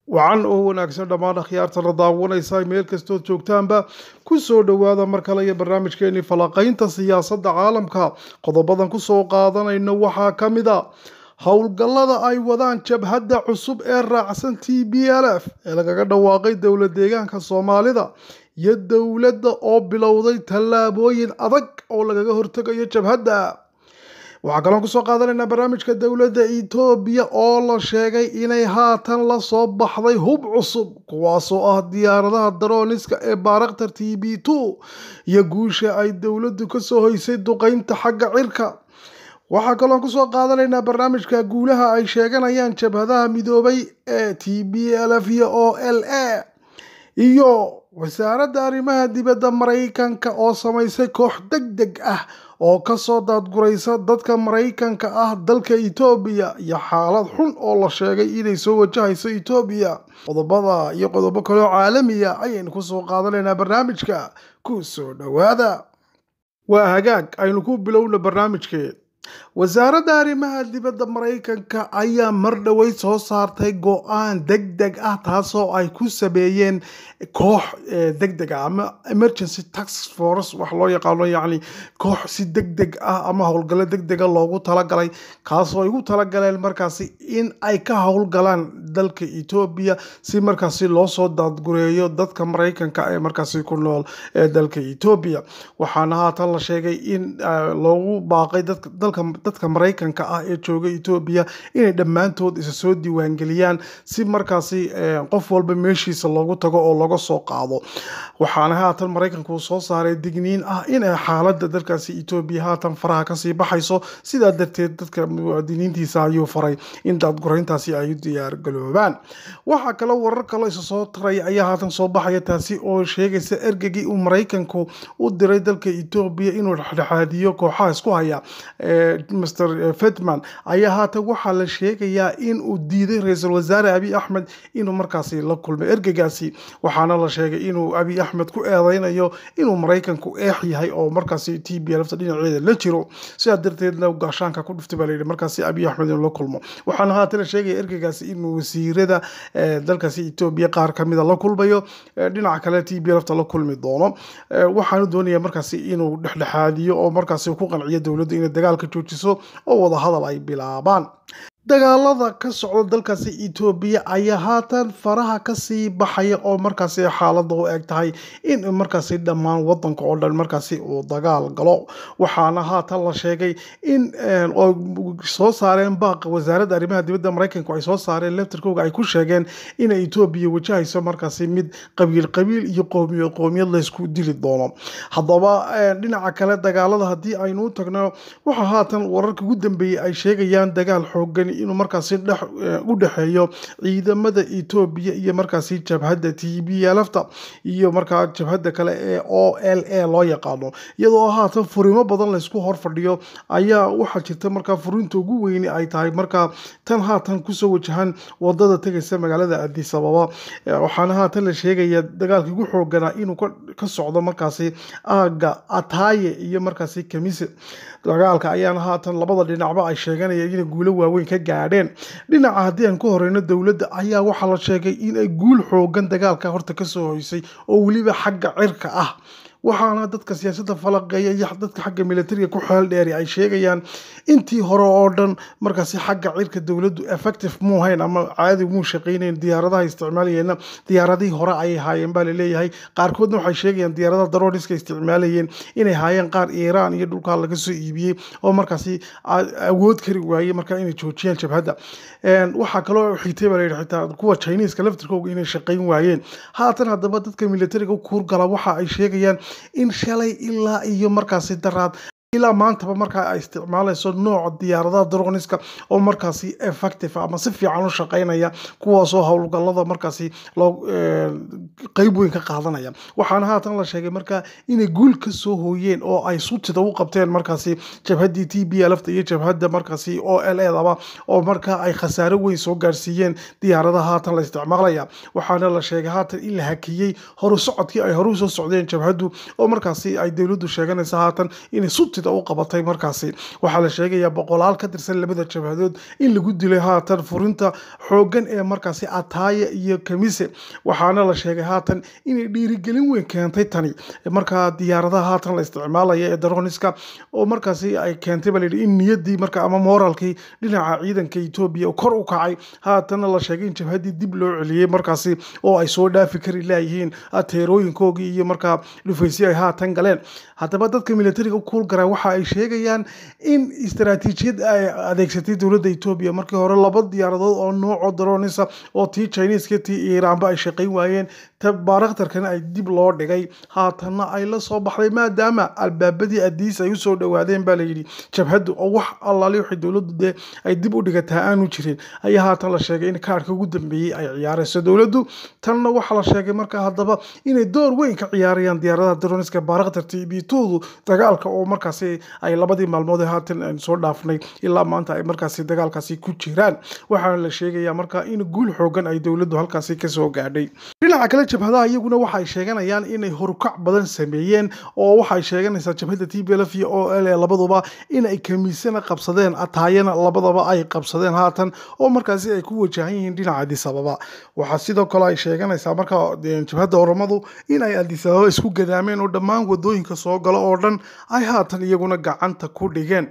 wacan oo wanaagsan dhammaan akhyaartana daawanaysa meel kastood joogtaanba ku soo dhowaada mar kale iyo barnaamijkeenii falaqaynta siyaasadda caalamka qodobadan ku soo qaadanayno waxaa ka mid a howlgallada ay wadaan jabhadda cusub ee raacsan t b l f ee lagaga dhawaaqay dowlad deegaanka soomaalida iyo dowladda oo bilowday tallaabooyin adag oo lagaga hortegayo jabhadda waxaa kaloon kusoo qaadanaynaa barnaamijka dowladda etoobiya oo la sheegay inay haatan la soo baxday hub cusub kuwaasoo ah diyaaradaha darooniska ee baarakhtar t b two iyo guusha ay dowladdu kasoo hoysay duqeynta xagga cirka waxaa kaloon kusoo qaadanaynaa barnaamijka guulaha ay sheeganayaan jabhadaha midoobay ee t b l f iyo o l a iyo wasaaradda arrimaha dibadda maraykanka oo samaysay koox deg deg ah oo kasoo daadguraysa dadka maraykanka ah dalka etoobiya iyo xaalad xun oo la sheegay inay soo wajahayso etoobiya qodobada iyo qodobo kaleo caalamiya ayaynu kusoo qaadanaynaa barnaamijka ku soo dhowaada waa hagaag aynu ku bilowna barnaamijkeed wasaaradda arrimaha dibadda maraykanka ayaa mar dhowey soo saartay go-aan deg deg ah taasoo ay ku sameeyeen koox deg deg ah ama emergency tax force wax loo yaqaano yacni koox si deg deg ah ama howlgallo deg dega loogu talagalay kaasoo ay ugu talagaleen markaasi in ay ka howlgalaan dalka etoobiya si markaasi loo soo daadgureeyo dadka maraykanka ee markaasi ku nool ee dalka etoobiya waxaana haatan la sheegay in loogu baaqay dalka dadka maraykanka ah ee jooga etoobiya inay dhammaantood isa soo diiwaangeliyaan si markaasi qof walba meeshiisa loogu tago oo laga soo qaado waxaana haatan maraykanka uu soo saaray digniin ah in xaaladda dalkaasi etoobiya haatan faraha kasii baxayso sidaa darteed dadka muwaadiniintiisa ayuu faray in daadgurayntaasi ay u diyaargaloobaan waxaa kale warar kaloo isa soo taray ayaa haatan soo baxaya taasi oo sheegaysa ergegii uu maraykanku u diray dalka etoobiya inuu dhexdhexaadiyo kooxaha isku haya mr fetman ayaa haatan waxaa la sheegayaa in uu diiday ra-iisul wasaare abiy axmed inuu markaasi la kulmay ergegaasi waxaana la sheegay inuu abiy axmed ku eedeynayo inuu maraykanku eex yahay oo markaasi t b lfta dhinaceeda la jiro sidaa darteedna gaashaanka ku dhuftay baa layidhi markaasi abiy axmed inuu la kulmo waxaana haatan la sheegaya ergegaasi inuu wasiirada dalkaasi etoobiya qaar kamida la kulmayo dhinaca kale t b lfta la kulmi doono waxaanu doonaya markaasi inuu dhexdhexaadiyo oo markaasi ku qanciyo dowladda inay dagaalka joojiso oo wada hadal ay bilaabaan dagaalada ka socda dalkaasi etoobiya ayaa haatan faraha kasii baxaya oo markaasi xaalada u eg tahay in markaasi dhammaan wadanka oo dhan markaasi uu dagaal galo waxaana haatan la sheegay in soo saareen baaqa wasaaradda arrimaha dibadda maraykanku ay soo saareen leftarkooga ay ku sheegeen inay etoobiya wajahayso markaasi mid qabiil qabiil iyo qoomiyad qoomiyad laysku dili doono haddaba dhinaca kale dagaalada haddii aynu u tagno waxaa haatan wararka ugu dambeeyey ay sheegayaan dagaal xoogan inuu markaasi u dhexeeyo ciidamada etoobiya iyo markaasi jabhadda t b lfta iyo markaa jabhadda kale ee o l a loo yaqaano iyadoo haatan furimo badan laysku hor fadhiyo ayaa waxaa jirta markaa furinta ugu weyni ay tahay markaa tan haatan kusoo wajahan wadada tegaysa magaalada adis ababa waxaana haatan la sheegaya dagaalkii ugu xooganaa inuu ka socdo markaasi aaga ataaye iyo markaasi kamise dagaalka ayaana haatan labada dhinacba ay sheeganayeen inay guulo waaweyn ka gaadheen dhinaca haddii aan ku horeyno dowladda ayaa waxaa la sheegay in ay guul xoogan dagaalka horta kasoo hoysay oo weliba xagga cirka ah waxaana dadka siyaasadda falaqeeya iyo dadka xagga militariga ku xeel dheeri ay sheegayaan intii hore oo dhan markaasi xagga cirka dowladdu effective muu hayn ama caadi muu shaqaynayn diyaaradaha isticmaalayeenna diyaaradihii hore ayay haayeen baa laleeyahay qaarkoodna waxay sheegayaan diyaaradaha darooniska isticmaalayeen inay haayeen qaar iiraan iyo dhulkaa laga soo iibiyey oo markaasi awood kari waayey markaa inay joojiyaan jabhadda waxaa kaloo xigtay baa layidhi xitaa kuwa chineeska laftirkooga inay shaqayn waayeen haatan haddaba dadka militariga u kuurgala waxa ay sheegayaan in shalay ilaa iyo markaasi daraad ilaa maantaba markaa ay isticmaalayso nooca diyaaradaha droniska oo markaasi effective ama si fiican u shaqaynaya kuwaasoo howlgalada markaasi loo qeyb weyn ka qaadanaya waxaana haatan la sheegay markaa inay guul ka soo hooyeen oo ay sutida u qabteen markaasi jabhaddii t b lfta iyo jabhadda markaasi o l edaba oo markaa ay khasaaro weyn soo gaarsiiyeen diyaaradaha haatan la isticmaalaya waxaana la sheegay haatan in la hakiyey horu socodkii ay horu soo socdeen jabhaddu oo markaasi ay dowladdu sheeganaysa haatan inay sutida sutida u qabatay markaasi waxaa la sheegayaa boqolaal ka tirsan labada jabhadood in lagu dilay haatan furinta xooggan ee markaasi ataaya iyo kamise waxaana la sheegay haatan inay dhiirigelin weyn keentay tani markaa diyaaradaha haatan la isticmaalaya ee daroniska oo markaasi ay keentay baa layidhi in niyaddii marka ama moralkii dhinaca ciidanka etoobiya kor u kacay haatanna la sheegay in jabhaddii dib loo celiyey markaasi oo ay soo dhaafi kari laayihiin teerooyinkoogii iyo markaa dhufaysyo ay haatan galeen haddaba dadka militariga kuulgara waxa ay sheegayaan in istaraatiijiyad ay adeegsatay dowladda etoobiya markii hore laba diyaaradood oo nooco daronisa oo tii chineska tii iiraanba ay shaqayn waayeen baarakhtarkana ay dib loo dhigay haatanna ay la soo baxday maadaama albaabadii adiis ay usoo dhawaadeen baa layidhi jabhaddu oo wax allaali waxay dowladdu dee ay dib u dhigataa aanu jirin ayaa haatan la sheegay in kaarhka ugu dambeeyey ay ciyaarayso dowladdu tanna waxaa la sheegay markaa haddaba inay door weyn ka ciyaarayaan diyaaradaha daroniska baarakhtar tbtoodu dagaalka oo markaasi ay labadii maalmood ee haatan aan soo dhaafnay ilaa maanta ay markaasi dagaalkaasi ku jiraan waxaana la sheegayaa markaa in guul xoogan ay dowladdu halkaasi kasoo gaadhay dhinaca kale jabhadaha iyaguna waxay sheeganayaan inay horukac badan sameeyeen oo waxay sheeganaysaa jabhadda t b lf iyo o l labaduba inay kamiisana qabsadeen ataayana labadaba ay qabsadeen haatan oo markaasi ay ku wajahan yihiin dhinaca adisababa waxaa sidoo kale ay sheeganaysaa markaa jabhadda oromadu in ay adisababa isku gadaameen oo dhammaan wadooyinka soo galo oo dhan ay haatan iyaguna gacanta ku dhigeen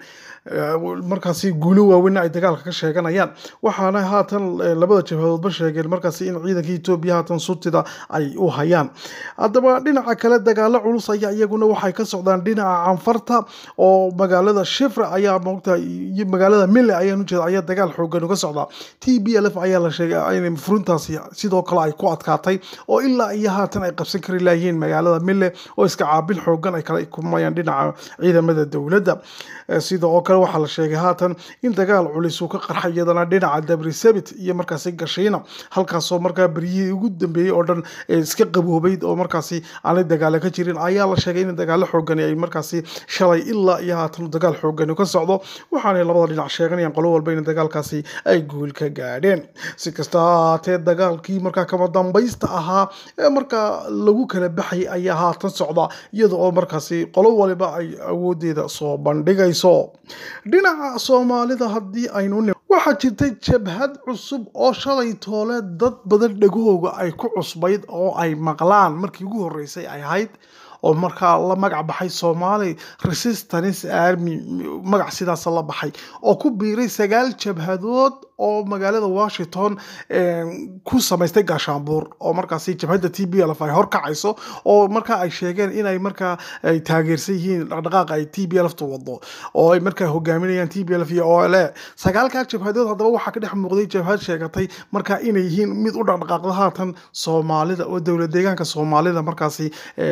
markaasi guulo waaweynna ay dagaalka ka sheeganayaan waxaana haatan labada jabhadoodba sheegeen markaasi in ciidanka etoobiya haatan sutida ay u hayaan haddaba dhinaca kale dagaalo culus ayaa iyaguna waxay ka socdaan dhinaca canfarta oo magaalada shifra ayaa moogta iyo magaalada mille ayaan ujeeda ayaa dagaal xoogan uga socdaa t b l f ayaa la sheegay in furintaasi sidoo kale ay ku adkaatay oo ilaa iyo haatan ay qabsan kari layihiin magaalada mille oo iska caabil xoogan ay kala kulmayaan dhinaca ciidamada dowladda sida oo kale waxaa la sheegay haatan in dagaal culis uu ka qarxay iyadana dhinaca dabrisabit iyo markaasi gashiina halkaasoo markaa beryihii ugu dambeeyey oo dhan iska qaboobayd oo markaasi aanay dagaalo ka jirin ayaa la sheegay in dagaalo xoogani ay markaasi shalay ilaa iyo haatan dagaal xoogani ka socdo waxaanay labada dhinac sheeganayaan qolo walba in dagaalkaasi ay guul ka gaadheen si kasta haatee dagaalkii markaa kama dambaysta ahaa ee markaa lagu kala baxay ayaa haatan socda iyada oo markaasi qolo waliba ay awoodeeda soo bandhigayso dhinaca soomaalida haddii aynu waxaa jirtay jabhad cusub oo shalay toole dad badan dhegahooga ay ku cusbayd oo ay maqlaan markii ugu horreysay ay ahayd oo markaa la magac baxay somali resistance army magac sidaas la baxay oo ku biiray sagaal jabhadood oo magaalada washington ku samaystay gaashaanbuur oo markaasi jabhadda t b lf ay horkacayso oo markaa ay sheegeen inay markaa ay taageersan yihiin dhaqdhaqaaqa ay t b lftu wado oo ay markaa hogaaminayaan t b lf iyo o l e sagaalkaa jabhadood haddaba waxaa ka dhex muuqday jabhad sheegatay markaa inay yihiin mid u dhaqdhaqaaqda haatan soomaalida oo dowlad deegaanka soomaalida markaasi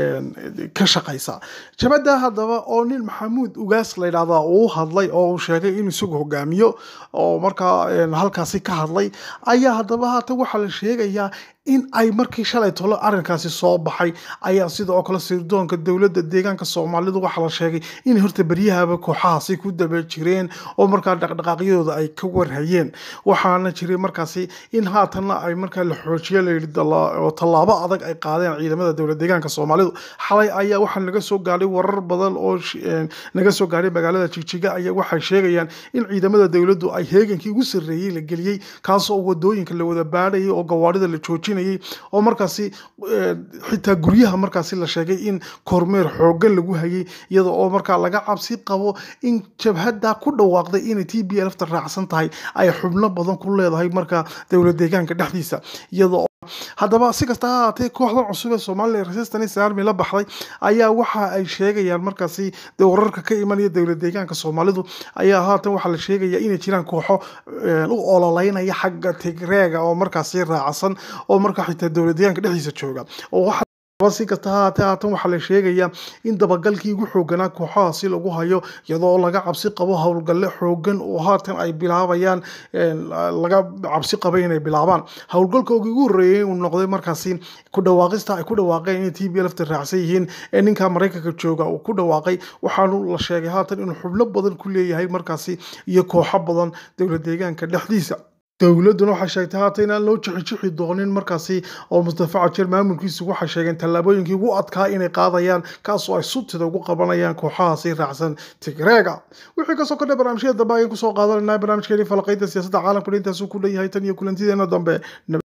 ka shaqaysa jabhadda haddaba oo nin maxamuud ugaas la yidhahdaa uu hadlay oo uu sheegay in isagu hogaamiyo oo markaa halkaasi ka hadlay ayaa haddaba haatan waxaa la sheegayaa in ay markii shalay tolo arrinkaasi soo baxay ayaa sida oo kale sirdoonka dowladda deegaanka soomaalidu waxaa la sheegay in horta beryahaba kooxahaasi ku daba jireen oo markaa dhaqdhaqaaqyadooda ay ka warhayeen waxaana jiray markaasi in haatanna ay markaa la xoojiyo layidhi oo tallaabo adag ay qaadeen ciidamada dowlad deegaanka soomaalidu xalay ayaa waxaa naga soo gaadhay warar badan oo naga soo gaadhay magaalada jigjiga ayaa waxay sheegayaan in ciidamada dowladdu ay heegankii ugu sarreeyey la geliyey kaasoo wadooyinka la wada baadhayay oo gawaarida la joojinay oo markaasi xitaa guryaha markaasi la sheegay in kormeer xoogan lagu hayay iyada oo markaa laga cabsi qabo in jabhadda ku dhawaaqday inay t b lfta raacsan tahay ay xubno badan ku leedahay markaa dowlad deegaanka dhexdiisa iyada haddaba si kasta ha haatee kooxda cusub ee somalilan resistance army la baxday ayaa waxa ay sheegayaan markaasi wararka ka imanaya dowlad deegaanka soomaalidu ayaa haatan waxaa la sheegaya inay jiraan kooxo u ololeynaya xagga tigreega oo markaasi raacsan oo markaa xitaa dowlad deegaanka dhexdiisa jooga oo si kasta ha haatee haatan waxaa la sheegayaa in dabagalkii ugu xooganaa kooxahaasi lagu hayo iyadoo laga cabsi qabo howlgalle xoogan oo haatan ay bilaabayaan laga cabsi qabay inay bilaabaan howlgalkoogii ugu horreeyey uu noqday markaasi ku dhawaaqista ay ku dhawaaqeen inay t b lfta raacsan yihiin ee ninka maraykanka jooga uu ku dhawaaqay waxaanu la sheegay haatan inuu xubno badan ku leeyahay markaasi iyo kooxo badan dowlad deegaanka dhexdiisa dowladduna waxay sheegtay haata inaan loo jixijixi doonin markaasi oo mustafa cajir maamulkiisu waxay sheegeen tallaabooyinkii ugu adkaa inay qaadayaan kaasoo ay subtida ugu qabanayaan kooxahaasi raacsan tigreega wixii kasoo kordhay barnaamijyada dambe ayaan kusoo qaadanayna barnaamijkeeni falaqaynta siyaasadda caalamka intaasuu ku leeyahay tan iyo kulantideena dambe